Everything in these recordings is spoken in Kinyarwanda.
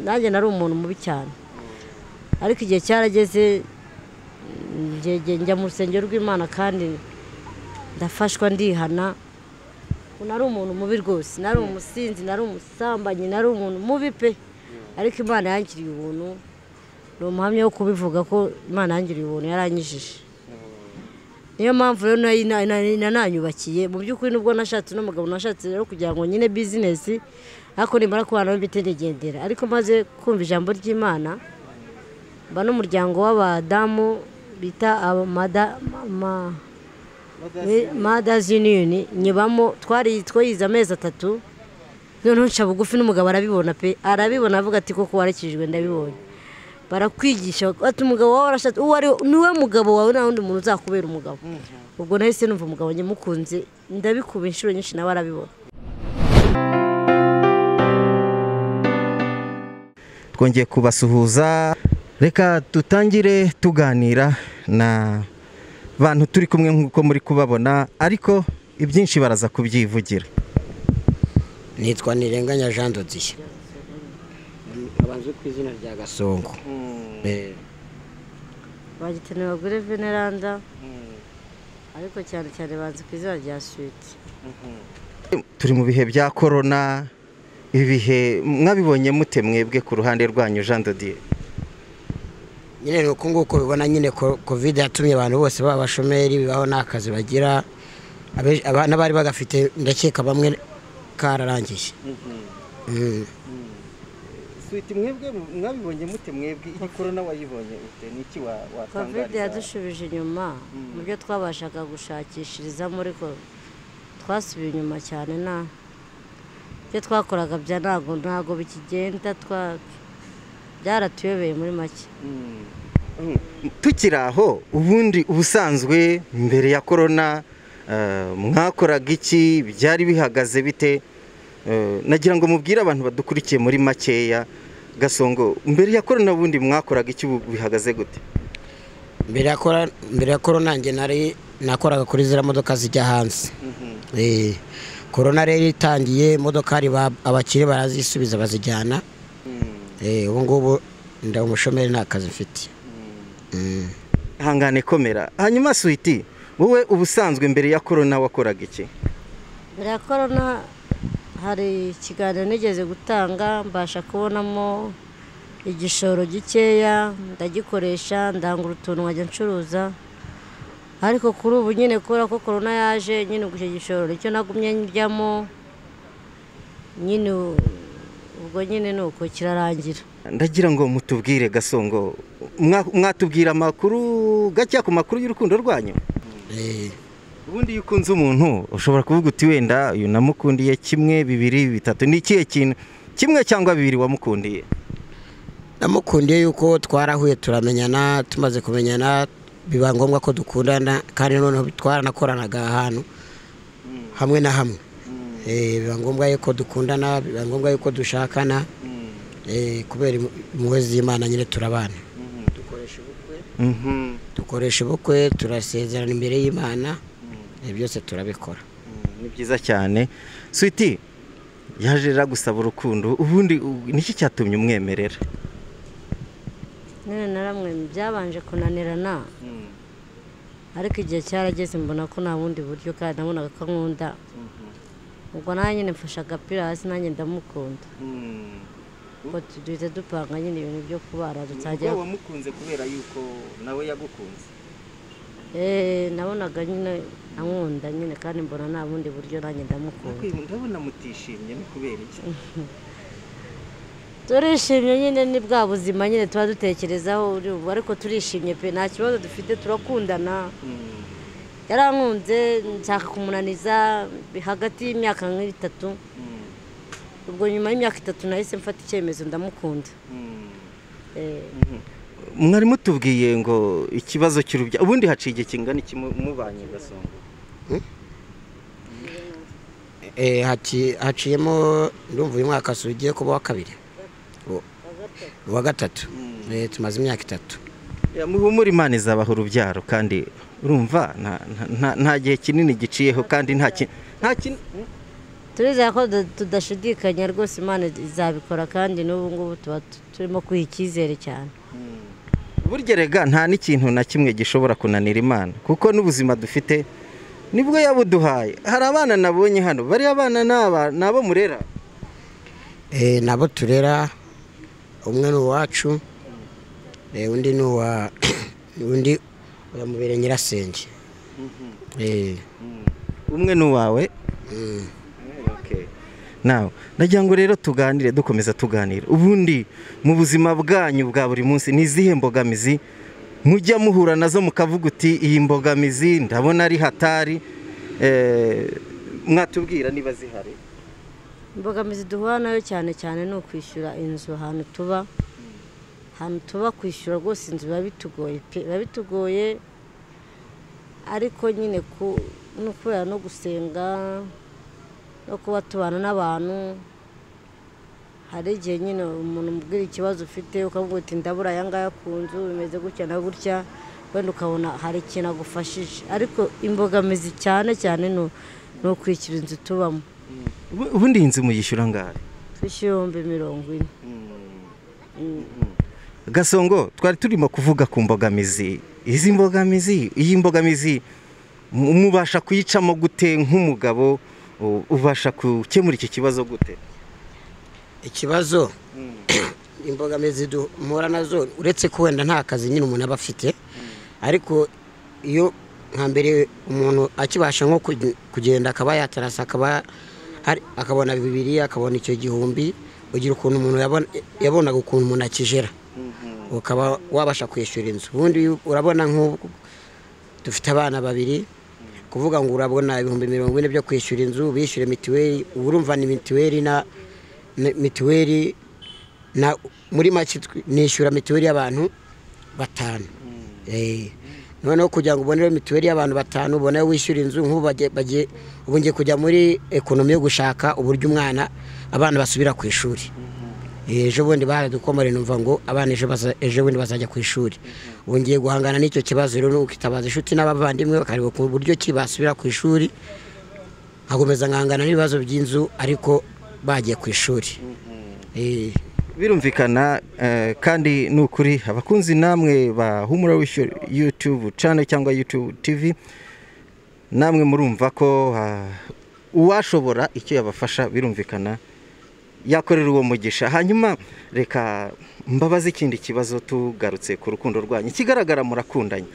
nanjye nari umuntu mubi cyane ariko igihe cyarageze njya mu rusengero rw'imana kandi ndafashwa ndihana nari umuntu mubi rwose nari umusinzi nari umusambanyi nari umuntu mubi pe ariko imana yangiriye ubuntu ni umuhamya wo kubivuga ko imana yangiriye ubuntu yaranyijije niyo mpamvu rero nananyubakiye mu by'ukuri nubwo nashatse n'umugabo nashatse rero kugira ngo nyine bizinesi ariko nimara kubana n'imitegendera ariko maze kumva ijambo ry'imana mba n'umuryango w'abadamu bita madazi yuniyoni nyibamo twayize amezi atatu noneho nca bugufi n'umugabo arabibona pe arabibona avuga ati koko warakijwe ndabibonye barakwigisha ati umugabo wawe arashatse uwo ari niwe mugabo wawe nta wundi muntu uzakubera umugabo ubwo nahise numva umugabo nyamukunze ndabikuba inshuro nyinshi nawe arabibona twongeye kubasuhuza reka dutangire tuganira na bantu turi kumwe nk'uko muri kubabona ariko ibyinshi baraza kubyivugira nitwa nirenganya jean dodiye abanze ku izina rya gasongo bagitana abagore veneranda ariko cyane cyane banze ku izina rya switi turi mu bihe bya korona ibihe mwabibonye mute mwebwe ku ruhande rwanyu jean dodiye nyine ni uku nguku ubibona nyine kovide yatumye abantu bose baba abashomeri bibaho nta kazi bagira n'abari bagafite ndakeka bamwe kararangiye switi mwebwe mwabibonye mute mwebwe iyi korona wayibonye ute niki kovide watangariza yadushubije inyuma mu byo twabashaga gushakishirizamo ariko twasubiye inyuma cyane nta ibyo twakoraga bya ntabwo ntabwo bikigenda twa byaratuyobeye muri make tukiri aho ubundi ubusanzwe mbere ya korona eh, mwakoraga iki byari bihagaze bite Eh, nagira ngo mubwire abantu badukurikiye muri makeya gasongo mbere ya korona ubundi mwakoraga iki ubu bihagaze gute mbere ya kora- mbere ya korona nanjye nari nakoraga kuri ziriya modoka zijya hanze Eh, korona rero itangiye imodokari ba- abakire barazisubiza bazijyana Eh, ubu ngubu nda umushomeri nta kazi mfite Mm. ihangane komera hanyuma switi wowe ubusanzwe mbere ya korona wakoraga iki mbere ya korona hari ikiganiro nigeze gutanga mbasha kubonamo igishoro gikeya ndagikoresha ndangura utuntu nkajya ncuruza ariko kuri ubu nyine kubera ko korona yaje nyine ubwo icyo gishoro nicyo nagumye njyamo nyine u- ubwo nyine ni uko kirarangira ndagira ngo mutubwire gasongo mwa- mwatubwira amakuru gake ku makuru y'urukundo rwanyu Eh, ubundi iyo ukunze umuntu ushobora kuvuga uti wenda uyu namukundiye kimwe bibiri bitatu ni ikihe kintu kimwe cyangwa bibiri wamukundiye namukundiye yuko twarahuye turamenyana tumaze kumenyana biba ngombwa ko dukundana kandi noneho twaranakoranaga ahantu hamwe na hamwe Eh, biba ngombwa yuko dukundana biba ngombwa yuko dushakana Eh, kubera im- impuhwe z'imana nyine turabana dukoresha ubukwe dukoresha ubukwe turasezerana imbere y'imana Eh, byose turabikora ni byiza cyane switi yaje rero gusaba urukundo ubundi u- niki cyatumye umwemerera nyine naramwe byabanje kunanirana ariko igihe cyarageze mbona ko nta bundi buryo kandi nabonaga ko nkunda ubwo nanjye nyine mfashe agapira hasi nanjye ndamukunda ubwo tu- duhita dupanga nyine ibintu byo kubara dutangira wamukunze kubera yuko nawe yagukunze eee nabonaga nyine ankunda nyine kandi mbona nta bundi buryo nanjye ndamukunda ndabona mutishimye ni kubera iki turishimye nyine ni bwa buzima nyine tuba dutekerezaho uri ubu ariko turishimye pe nta kibazo dufite turakundana yarankunze nshaka kumunaniza hagati y'imyaka nk'itatu ubwo nyuma y'imyaka itatu nahise mfata icyemezo ndamukunda Eh, mwari mutubwiye ngo ikibazo cy'urubyaro ubundi haciye igihe kingana iki mu- mubanye gasongo Eh, haci- haciyemo ndumva uyu mwaka si ugiye kuba uwa kabiri U- uwa gatatu Eh, tumaze imyaka itatu Ya, muhumure imana izabaha urubyaro kandi urumva nta- nta- nta nta gihe kinini giciyeho kandi nta ki- nta kin- turizera ko tuda- tudashidikanya rwose imana izabikora kandi n'ubu ngubu tuba tu- turimo kwiha icyizere cyane burya rega nta n'ikintu na kimwe gishobora kunanira imana kuko n'ubuzima dufite nibwo yabuduhaye hari abana nabonye hano bariya abana ni aba- ni abo murera Eh, nabo turera umwe ni uwacu eh, undi ni uwa undi uramubere nyirasenge Eh, umwe ni uwawe mm. nawe nagira ngo rero tuganire dukomeza tuganira ubundi mu buzima bwanyu bwa buri munsi ni izihe mbogamizi mujya muhura nazo mukavuga uti iyi mbogamizi ndabona ari hatari eh, mwatubwira niba zihari imbogamizi duhura nayo cyane cyane ni ukwishyura inzu ahantu tuba ahantu tuba kwishyura rwose inzu biba bitugoye pe biba bitugoye ariko nyine ku- no kubera no gusenga no kuba tubana n'abantu hari igihe nyine umuntu umubwira ikibazo ufite ukavuga uti ndabura aya ngaya ku nzu bimeze gutya na gutya wenda ukabona hari ikintu agufashije ariko imbogamizi cyane cyane ni u- ni ukwishyura inzu tubamo Ubu- ubundi iyi nzu muyishyura ngahe twishyura ibihumbi mirongo ine gasongo twari turimo kuvuga ku mbogamizi izi mbogamizi iyi mbogamizi mu- mubasha kuyicamo gute nk'umugabo u- ubasha gukemura iki kibazo gute ikibazo imbogamizi duhura nazo uretse ko wenda nta kazi nyine umuntu aba afite ariko iyo nka mbere umuntu akibasha nko kuge- kugenda akaba yatarasa akaba hari- akabona bibiri akabona icyo gihumbi ugira ukuntu umuntu yabona- yabonaga ukuntu umuntu akijera ukaba wabasha kwishyura inzu ubundi iyo- urabona nk'ubu dufite abana babiri kuvuga ngo urabona ibihumbi mirongo ine byo kwishyura inzu bishyure mituweli ubu urumva ni mituweli na ni- mituweli na muri make tw- nishyura mituweli y'abantu batanu Eh, noneho kugira ngo ubone mituweli y'abantu batanu ubone wishyura inzu nk'ubu bagiye- bagiye ubu ngiye kujya muri ekonomi yo gushaka uburyo umwana abana basubira ku ishuri ejo bundi baradukomore numva ngo abana ejo baza- ejo bundi bazajya ku ishuri ubu ngiye guhangana n'icyo kibazo rero ni ukitabaza inshuti n'abavandimwe bakareba ku buryo ki basubira ku ishuri nkakomeza nkangana n'ibibazo by'inzu ariko bagiye ku ishuri Eh, birumvikana eh, kandi ni ukuri abakunzi namwe ba humura wishyura YouTube channel cyangwa YouTube TV namwe murumva ko ah, uwashobora icyo yabafasha birumvikana yakorera uwo mugisha hanyuma reka mbabaze ikindi kibazo tugarutse ku rukundo rwanyu ikigaragara murakundanye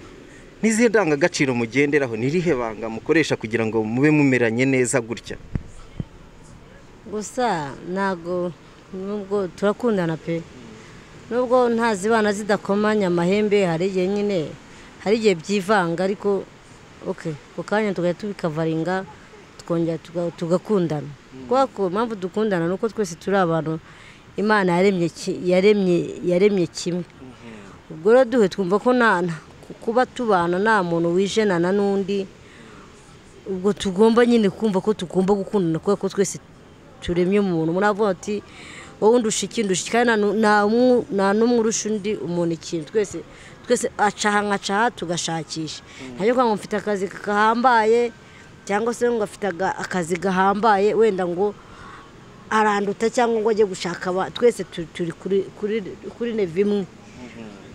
n'izihe ndangagaciro mugenderaho n'irihe banga mukoresha kugira ngo mube mumeranye neza gutya gusa ntabwo nubwo turakundana pe nubwo ntazibana zidakomanya amahembe hari igihe nyine hari igihe byivanga ariko oke ku kanya tugahita tubikavaringa tukongera tuga- tugakundana kubera ko impamvu dukundana ni uko twese turi abantu imana yaremye ki- yaremye yaremye kimwe ubwo rero duhe twumva ko nta nta- kuba tubana nta muntu wijenana n'undi ubwo tugomba nyine kumva ko tugomba gukundana kubera ko twese turemye umuntu umuntu avuga ati wowe undusha iki ndusha iki kandi nta nu- nta mu- nta n'umwe urusha undi umuntu ikintu twese twese acaha nkacaha tugashakisha ntabyo kuvuga ngo mfite akazi gahambaye cyangwa se ngo afite aga- akazi gahambaye wenda ngo aranduta cyangwa ngo ajye gushaka aba- twese tu- turi kuri- kuri kuri neve imwe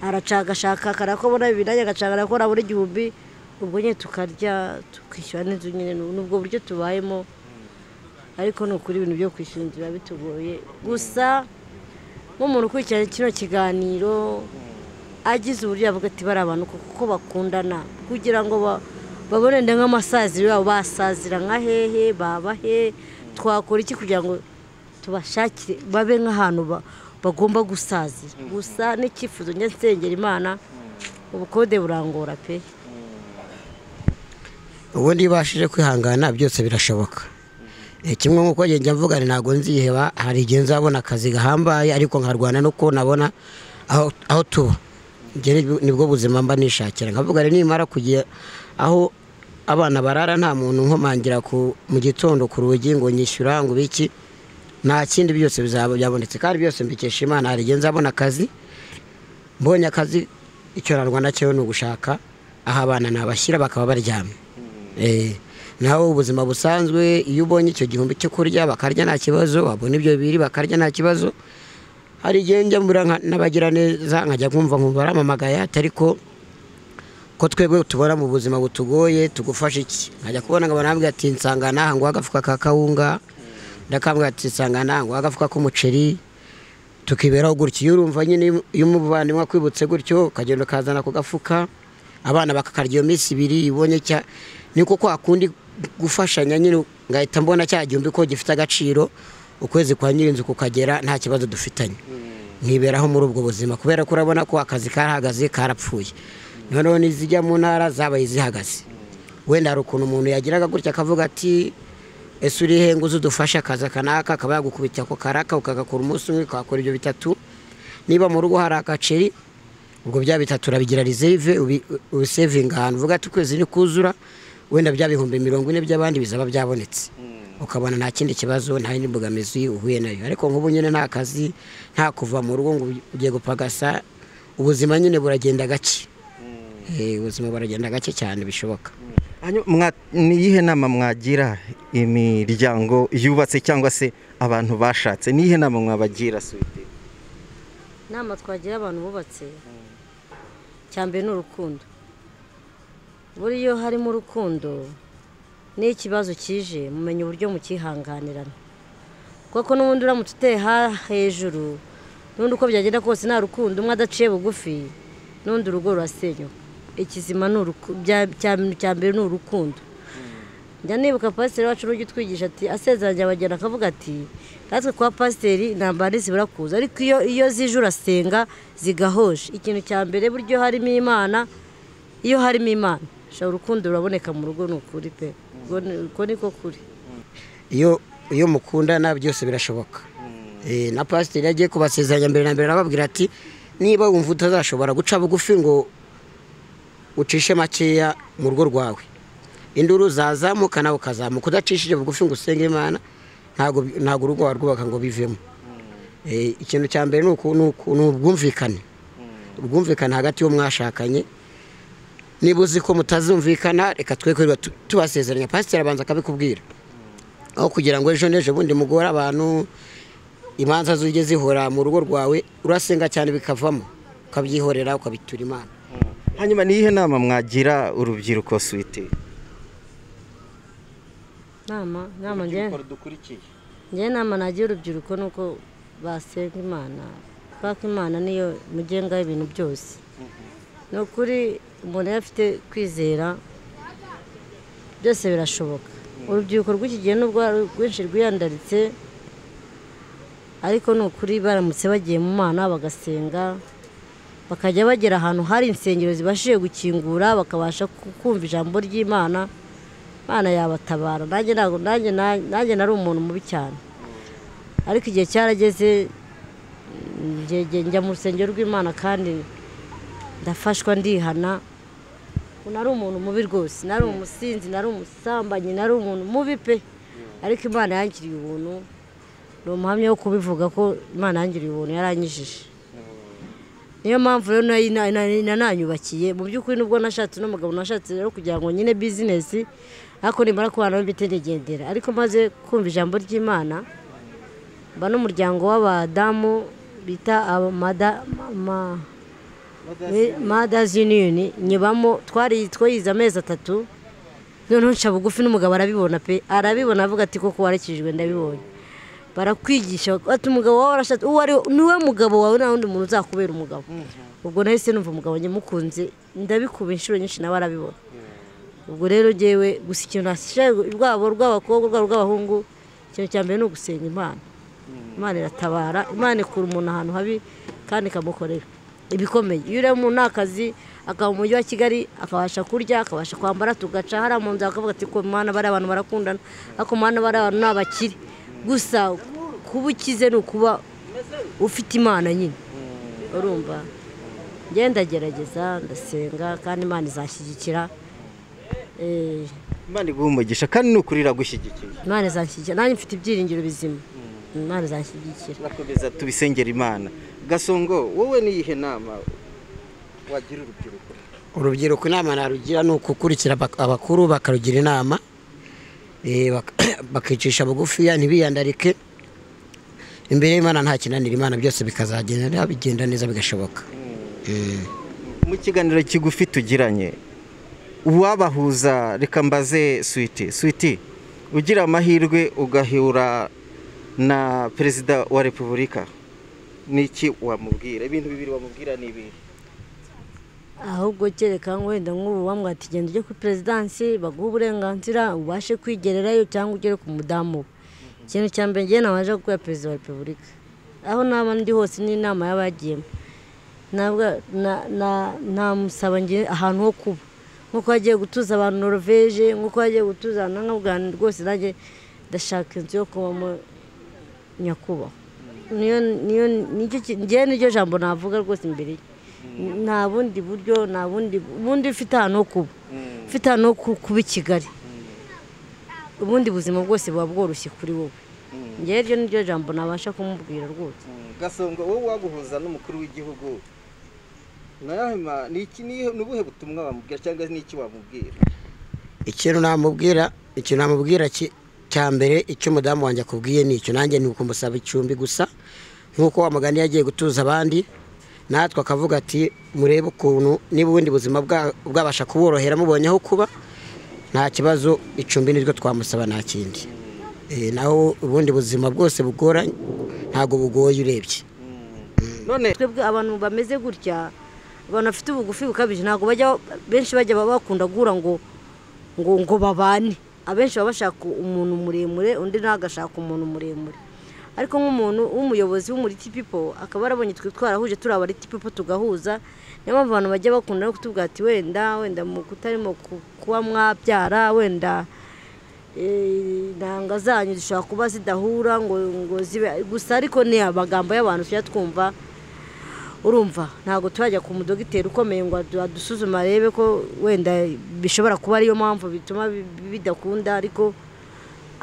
aracagashaka karakobona bibiri nanjye agacaga arakora buri gihumbi ubwo nyine tukarya tukishyura n'inzu nyine ni ni ubwo buryo tubayemo ariko ni ukuri ibintu byo kwishyura inzu biba bitugoye gusa nk'umuntu ukurikirana kino kiganiro agize uburyo yavuga ati bari abantu koko ko bakundana kugira ngo ba- babone nda nk'amasaziro yabo basazira nka hehe baba he twakora iki kugira ngo tubashakire babe nk'ahantu ba- bagomba gusazira gusa n'icyifuzo njya nsengera imana ubukode burangora pe ubundi iyo ubashije kwihangana byose birashoboka Eh, kimwe nk'uko njye njya mvuga ni ntabwo nziheba hari igihe nzabona akazi gahambaye ariko nkarwana nuko nabona aho aho tuba Njye ni- nibwo buzima mba nishakira nkavuga rero nimara kugira aho abana barara nta muntu nkomangira ku mu gitondo ku rugi ngo nyishyura ngo biki nta kindi byose bizaba byabonetse kandi byose mbikesha imana hari igihe nzabona akazi mbonye akazi icyo narwana cyo ni ugushaka aho abana nabashyira bakaba baryamye Eh, naho ubuzima busanzwe iyo ubonye icyo gihumbi cyo kurya bakarya nta kibazo wabona ibyo bibiri bakarya nta kibazo hari igihe njya mbura nka- n'abagira neza nkajya kumva nkumva baramamagaye ati ariko ko twebwe tubona mu buzima butugoye tugufasha iki nkajya kubona ngo barambwira ati nsangana nguha agafuka ka kawunga ndakambwira ati nsangana nguha agafuka k'umuceri tukiberaho gutya iyo urumva nyine iyo umuvandimwe akwibutse gutyo ukagenda ukazana ku gafuka abana bakakarya iyo minsi ibiri ibonye cya ni ko kwa kundi gufashanya nyine ngahita mbona cya gihumbi ko gifite agaciro ukwezi kwa nyirinzu kukagera nta kibazo dufitanye nkiberaho muri ubwo buzima kubera ko urabona ko akazi karahagaze karapfuye noneho n'izijya mu ntara zabaye zihagaze wenda hari ukuntu umuntu yagiraga gutya akavuga ati ese uri he ngo uze udufashe akazi aka n'aka akaba yagukubita ako karaka ukagakora umunsi umwe ukakora ibyo bitatu niba mu rugo hari agaceri ubwo bya bitatu urabigira reserve ubi- ubisevinga ahantu uvuga ati ukwezi nikuzura wenda bya bihumbi mirongo ine by'abandi bizaba byabonetse ukabona nta kindi kibazo nta yindi mbogamizi uhuye nayo ariko nk'ubu nyine nta kazi nta kuva mu rugo ngo ugiye gupagasa ubuzima nyine buragenda gake Eh, ubuzima buragenda gake cyane bishoboka Hanyuma mwa- ni iyihe nama mwagira imiryango yubatse cyangwa se abantu bashatse ni iyihe nama mwabagira suwite inama twagira abantu bubatse cyambere ni urukundo buriya iyo harimo urukundo n'iyo ikibazo kije mumenya uburyo mukihanganirana kuko n'ubundi uramutse uteha hejuru n'undi uko byagenda kose nta rukundo umwe adaciye bugufi n'undi urugo rurasenyuka ikizima ni uruku- bya- cya- cyambere ni urukundo njya nibuka pasiteri wacu n'ujya utwigisha ati asezeranye abageni akavuga ati natwe kwa pasiteri intambara ntizibura kuza ariko iyo iyo zije urasenga zigahoje ikintu cya mbere buryo harimo imana iyo harimo imana shobora urukundo ruraboneka mu rugo ni ukuri pe Ubwo ni- uko niko kuri iyo iyo mukundana byose birashoboka Eh, na pasiteri yagiye kubasezeranya mbere na mbere arababwira ati niba wumva utazashobora guca bugufi ngo ucishe makeya mu rugo rwawe induru zazamuka nawe ukazamuka udacishije bugufi ngo usenge imana ntabwo ntabwo urugo warwubaka ngo bivemo Eh, ikintu cya mbere ni uku- ni uku- ni ubwumvikane ubwumvikane hagati y'uwo mwashakanye niba uzi ko mutazumvikana reka twe kwirirwa tu- tubasezeranya pasiteri abanza akabikubwira aho kugira ngo ejo n'ejo bundi mugore abantu imanza zijye zihora mu rugo rwawe urasenga cyane bikavamo ukabyihorera ukabitura imana hanyuma ni iyihe nama mwagira urubyiruko suwite nama nama njye rudukurikiye njye nama nagira urubyiruko ni uko basenga imana kuko imana niyo mugenga y'ibintu byose ni ukuri umuntu iyo afite kwizera byose birashoboka urubyiruko rw'iki gihe nubwo ari rwinshi rwiyandaritse ariko ni ukuri baramutse bagiye mu mana bagasenga bakajya bagera ahantu hari insengero zibashije gukingura bakabasha ku- kumva ijambo ry'imana imana yabatabara nanjye ntabwo nanjye na- nanjye nari umuntu mubi cyane ariko igihe cyarageze njye- njye njya mu rusengero rw'imana kandi ndafashwa ndihana ubu nari umuntu mubi rwose nari umusinzi nari umusambanyi nari umuntu mubi pe ariko imana yangiriye ubuntu ni umuhamya wo kubivuga ko imana yangiriye ubuntu yaranyijije niyo mpamvu rero nayo ina- ina- inananyubakiye mu by'ukuri nubwo nashatse n'umugabo nashatse rero kugira ngo nyine bizinesi ariko nimara kubana mbi ntirigendera ariko maze kumva ijambo ry'imana mba n'umuryango w'abadamu bita abamada- ma- ma- Mothers Union nyibamo twari twayize amezi atatu noneho nca bugufi n'umugabo arabibona pe arabibona avuga ati koko warakijijwe ndabibonye barakwigisha ati umugabo wawe arashatse uwo ari we niwe mugabo wawe nta wundi muntu uzakubera umugabo ubwo nahise numva umugabo nyamukunze ndabikuba inshuro nyinshi nawe arabibona ubwo rero ngewe gusa ikintu nasigaye rwabo rw'abakobwa rwabo rw'abahungu ikintu cya mbere ni ugusenga imana imana iratabara imana ikura umuntu ahantu habi kandi ikamukorera ibikomeye iyo uri mu ntakazi akaba mu mujyi wa kigali akabasha kurya akabasha kwambara tugaca hariya mu nzu akavuga ati ko mwana bariya abantu barakundana ariko mwana bariya abantu ni abakire gusa kuba ukize ni ukuba ufite imana nyine urumva ngenda ndagerageza ndasenga kandi imana izashyigikira Eh, imana iguha umugisha kandi ni ukuri iragushyigikiye imana izanshyigikira nanjye mfite ibyiringiro bizima imana izanshyigikira turakomeza tubisengera imana gasongo wowe ni iyihe nama wagira urubyiruko urubyiruko inama narugira ni ukukurikira abak- abakuru bakarugira inama Eh, bak- bakicisha bugufiya ntibiyandarike imbere y'imana nta kinanira imana byose bikazagenda bigenda neza bigashoboka Eh. mu kiganiro kigufi tugiranye uwabahuza reka mbaze switi switi ugira amahirwe ugahura na perezida wa repubulika niki wamubwira ibintu bibiri wamubwira ni ibintu ahubwo kereka wenda nk'ubu bamwati genda ujye kuri perezidansi baguhe uburenganzira ubashe kwigererayo cyangwa ugere ku mudamu we ikintu cya mbere njyewe nabanje gukorera perezida wa repubulika aho naba ndi hose n'inama y'abagiyemo ntabwo na- na- namusaba nge ahantu ho kuba nk'uko yagiye gutuza abantu noroveje nk'uko yagiye gutuza abantu nk'abwani rwose nanjye ndashaka inzu yo kubamo nyakubahwa niyo niyo nicyo ki- njyewe niryo jambo navuga rwose imbere ye nta bundi buryo nta bundi ubundi ufite ahantu ho kuba ufite ahantu ho ku- kuba i kigali ubundi buzima bwose buba bworoshye kuri wowe njyewe iryo niryo jambo nabasha kumubwira rwose gasongo wowe waguhuza n'umukuru w'igihugu ni ubuhe butumwa wamubwira cyangwa n'iki wamubwira ikintu namubwira ikintu namubwira ki- cya mbere icyo umudamu wanjye akubwiye ni icyo nanjye ni ukumusaba icumbi gusa nk'uko wa mugani yagiye gutuza abandi natwe akavuga ati murebe ukuntu niba ubundi buzima bwa- bwabasha kuborohera mubonye aho kuba nta kibazo icumbi niryo twamusaba nta kindi Eh, naho ubundi buzima bwose bugoranye ntabwo bugoye urebye none twebwe abantu bameze gutya abantu bafite ubugufi bukabije ntabwo bajya benshi bajya baba bakunda guhura ngo ngo ngo babane abenshi baba bashaka umuntu muremure undi nawe agashaka umuntu muremure ariko nk'umuntu w'umuyobozi w'umuriti pipo akaba yarabonye twe twarahuje turi abariti pipo tugahuza niyo mpamvu abantu bajya bakunda no kutubwira ati wenda wenda mu kutarimo ku- kuba mwabyara wenda eh, intanga zanyu zishobora kuba zidahura ngo ngo zibe gusa ariko ni amagambo y'abantu tujya twumva urumva ntabwo turajya ku mudogiteri ukomeye ngo adu- adusuzume arebe ko wenda bishobora kuba ariyo mpamvu bituma bi- bi- bidakunda ariko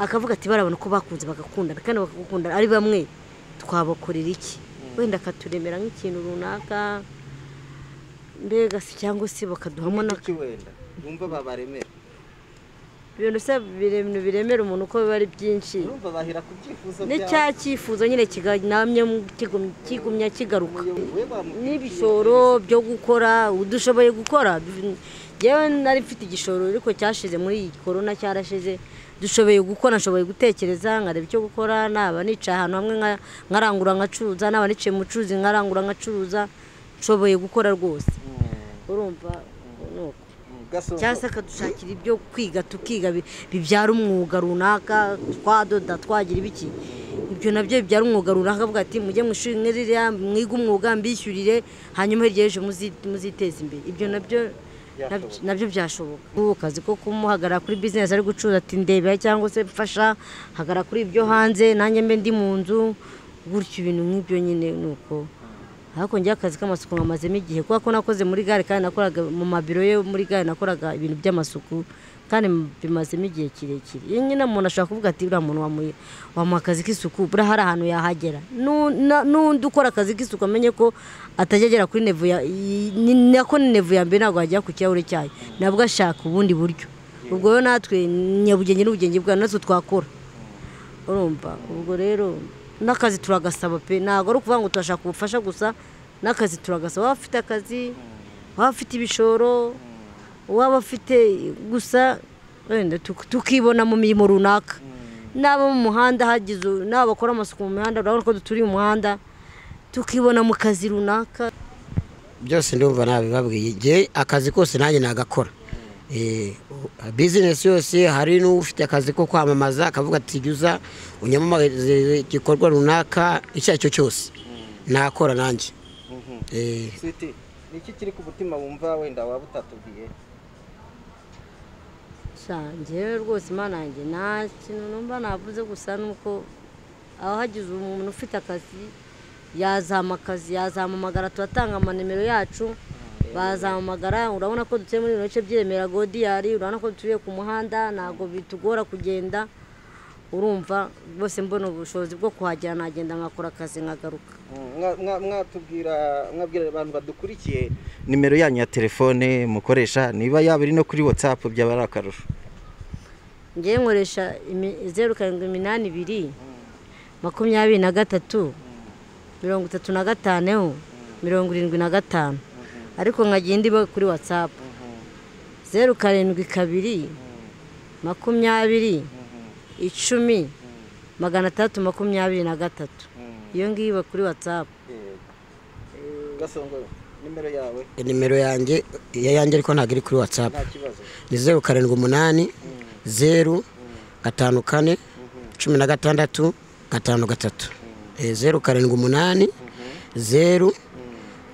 akavuga ati bari abantu ko bakunze bagakundana kandi bagakundana ari bamwe twabakorera iki wenda akaturemera nk'ikintu runaka mbega se cyangwa se bakaduhamo na iki wenda wumva babaremera ibintu bisa biremera biremera umuntu uko biba ari byinshi urumva bahera ku byifuzo n'icya cyifuzo nyine kiganamye kigumya kigaruka we wamubwira n'ibishoro byo gukora udushoboye gukora yewe nari mfite igishoro ariko cyashize muri iyi korona cyarashize dushoboye gukora nshoboye gutekereza nkareba icyo gukora naba nicaye ahantu hamwe nka- nkarangura nkacuruza naba nicaye mu bucuruzi nkarangura nkacuruza nshoboye gukora rwose urumva ni uko gasongo cyangwa se akadushakira ibyo kwiga tukiga bi- bibyara umwuga runaka twadoda twagira ibiki ibyo nabyo bibyara umwuga runaka avuga ati mujye mu ishuri mwe ririya mwige umwuga mbishyurire hanyuma hirya y'ejo muzi- muziteze imbere ibyo nabyo nabyo- nabyo byashoboka ubu kazi ko kumuhagarara kuri bizinesi ari gucuruza ati ndebera cyangwa se mfasha hagarara kuri ibyo hanze nanjye mbe ndi mu nzu gutyo ibintu nk'ibyo nyine ni uko ariko njyewe akazi k'amasuku nkamazemo igihe kubera ko nakoze muri gare kandi nakoraga mu mabiro yo muri gare nakoraga ibintu by'amasuku kandi bimazemo igihe kirekire iyo nyine umuntu ashobora kuvuga ati uriya muntu wamuha- wamuha akazi k'isuku buriya hari ahantu yahagera Nu- na- n'undi ukora akazi k'isuku amenye ko atajya agera kuri nevu ya i- ni- nako ni nevu ya mbere ntabwo yagera ku kirahure cyayo nabwo ashaka ubundi buryo ubwo rero natwe nyabugenge n'ubugenge bwa natwe twakora urumva ubwo rero n'akazi turagasaba pe ntabwo ari ukuvuga ngo turashaka ubufasha gusa n'akazi turagasaba waba ufite akazi waba ufite ibishoro waba afite gusa wenda tuk- tukibona mu mirimo runaka n'abo mu muhanda hagize u- n'abo bakora amasuku mu mihanda urabona ko duturiye umuhanda tukibona mu kazi runaka byose ndumva nabibabwiye igihe akazi kose nanjye nagakora Eh, bizinesi yose hari n'ufite akazi ko kwamamaza akavuga ati jya uza unyamamaze igikorwa runaka icyo ari cyo cyose nakora nanjye Mhm. Eh, Sweety, ni iki kiri ku mutima wumva wenda waba utatubwiye njyewe rwose imana yanjye nta kintu numva navuze gusa nuko abahagize umuntu ufite akazi yazama akazi yazampamagara turatanga amanimero yacu bazampamagara urabona ko dutuye muri bino bice by'iremera godiyari urabona ko dutuye ku muhanda ntabwo bitugora kugenda urumva rwose mbona ubushobozi bwo kuhagera nagenda nkakora akazi nkagaruka Mm, mwa- mwa- mwatubwira mwabwira abantu badukurikiye nimero yanyu ya telefone mukoresha niba yaba iri no kuri whatsapp byaba ari akarusho ngewe nkoresha imi- zeru karindwi iminani ibiri makumyabiri na gatatu mirongo itatu na gatanu mirongo irindwi na gatanu ariko nkajya indi iba kuri watsapu zeru karindwi kabiri makumyabiri icumi magana atandatu makumyabiri na gatatu iyo ngiyo iba kuri watsapu gasongo nimero yawe nimero yanjye iya yanjye ariko ntabwo iri kuri watsapu nta kibazo ni zeru karindwi umunani zeru gatanu kane cumi na gatandatu gatanu gatatu Eh, zeru karindwi umunani zeru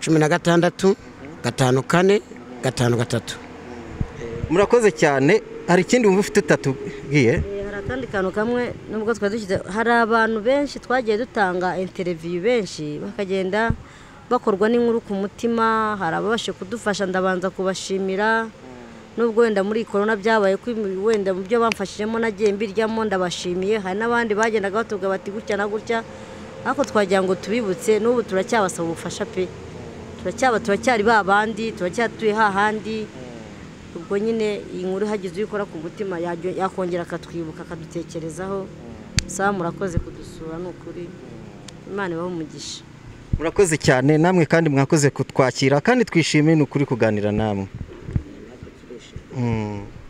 cumi na gatandatu gatanu kane gatanu gatatu murakoze cyane hari ikindi wumva ufite utatubwiye Eh, hari akandi kantu kamwe nubwo twari dushyize hari abantu benshi twagiye dutanga interiviyu benshi bakagenda bakorwa n'inkuru ku mutima hari ababashe kudufasha ndabanza kubashimira nubwo wenda muri iyi korona byabaye ko ibi- wenda mu byo bamfashijemo nagiye mbiryamo ndabashimiye hari n'abandi bagendaga batubwira bati gutya na gutya ariko twagira ngo tubibutse n'ubu turacyabasaba ubufasha pe turacyaba turacyari ba bandi turacyatuye hahandi ubwo nyine iyi nkuru hagize uyikora ku mutima yajya- yakongera akatwibuka akadutekerezaho saba murakoze kudusura ni ukuri imana ibahe umugisha murakoze cyane namwe kandi mwakoze kutwakira kandi twishimiye ni ukuri kuganira namwe Mm.